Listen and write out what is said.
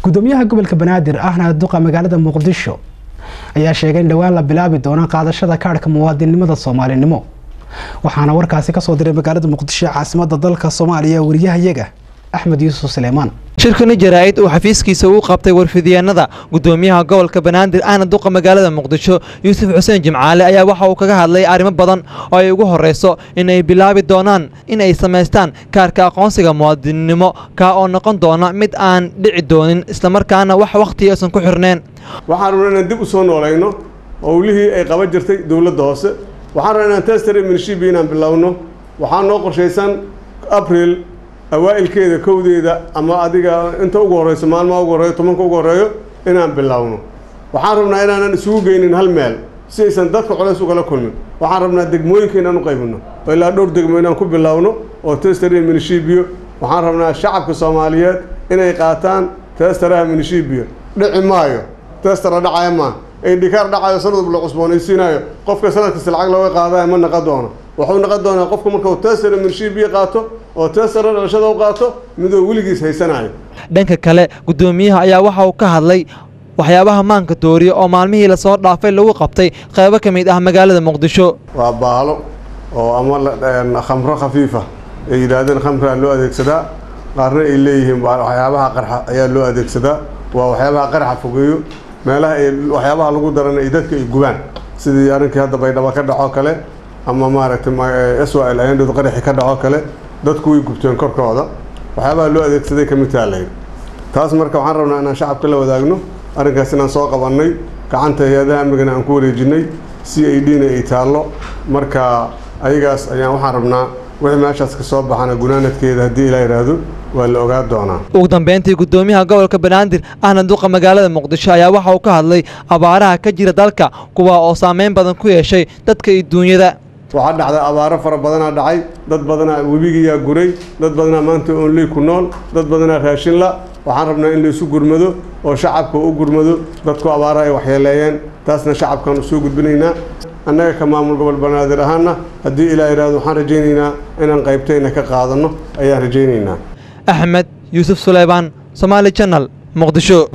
gudoomiyaha gobolka banaadir ahna duqa magaalada muqdisho ayaa sheegay in dhowaan la bilaabi doono qaadashada kaadhka muwaadinnimada soomaalinimo waxaana warkaasi kasoo diray magaalada muqdisho caasimada dalka soomaaliya wariyahayaga axmed yuusuf suleymaan shirkani jaraa'id uu xafiiskiisa uu qabtay warfidyaenada gudoomiyaha gobolka banaadir ahna duqa magaalada muqdisho yuusuf xuseen jimcaale ayaa waxa uu kaga hadlay arrimo badan oo ay ugu horreyso in ay bilaabi doonaan in ay samaystaan kaarka aqoonsiga muwaadinnimo kaa oo noqon doona mid aan dhici doonin islamarkaana wax wakhti aysan ku xirneen waxaan rabnaa inaan dib u soo noolayno howlihii ay qaban jirtay dowladda hoose waxaan rabnaa inaan tester minishibi inaan bilowno waxaa noo qorshaysan abril awaa'ilkeeda kowdeeda ama adiga inta ugu horreyso maalmaha ugu horreeyo tobanka ugu horreeyo inaan bilowno waxaan rabnaa inaanan isugu geynin hal meel si aysan dadka culays ugala kulmin waxaan rabnaa degmooyinka inaan u qaybino oo ilaa dhowr degmo inaan ku bilowno oo tester iyo minishibiyo waxaan rabnaa shacabka soomaaliyeed inay qaataan testaraha minishibiyo dhici maayo testara dhacaya maa indhikaar dhacayo sanadub la cusboonaysiinayo qofka sanadkasta lacag looga qaadayo ma naqon doono wuxuu naqon doonaa qofka markuu testara minishibiyo qaato oo testara dhalashada u qaato midoo weligiis haysanayo dhanka kale gudoomiyaha ayaa waxa uu ka hadlay waxyaabaha maanka dooriya oo maalmihii lasoo dhaafay lagu qabtay qaybo ka mid ah magaalada muqdisho waa baalo oo ama khamro khafiifa ay yidhaahdeen khamraa loo adeegsadaa qaarna ay leeyihiin waxyaabaha qarxa ayaa loo adeegsadaa waa waxyaabaha qarxa fogeeyo meelaha ay waxyaabaha lagu daran ay dadka ay gubaan sidii arrinkii hadda baydhabo ka dhaco kale ama maaragtay swal ayandhadu qaraxi ka dhaco kale dadku way gubteen korkooda waxyaabaha loo adeegsaday ka mid taha layidhi taas marka waxaan rabnaa inaan shacabka la wadaagno arrinkaas inaan soo qabannay gacanta hay-adaha amnigana aan ku wareejinay c i d na ay taallo marka ayagaas ayaan waxaan rabnaa wixii meeshaas ka soo baxana gunaanadkeeda haddii ilaa yidhaahdo waa la ogaa doonaa ugu dambeyntii gudoomiyaha gobolka banaadir ahna duqa magaalada muqdisho ayaa waxa uu ka hadlay abaaraha ka jira dalka kuwa oo saameyn badan ku yeeshay dadka iyo duunyada waxaa dhacday abaaro fara badanaa dhacay dad badanaa webigiyaa guray dad badanaa maanta onley ku nool dad badanaa raashinla waxaan rabnaa in laysu gurmado oo shacabka u gurmado dadku abaaro ay waxyeeleeyeen taasna shacabkaan usoo gudbinaynaa annaga ka maamul gobol banaadir ahaana haddii ilaa yidhahdo waxaan rajaynaynaa inaan qaybtayna ka qaadanno ayaan rajaynaynaa axmed yuusuf suleymaan somaali janal muqdisho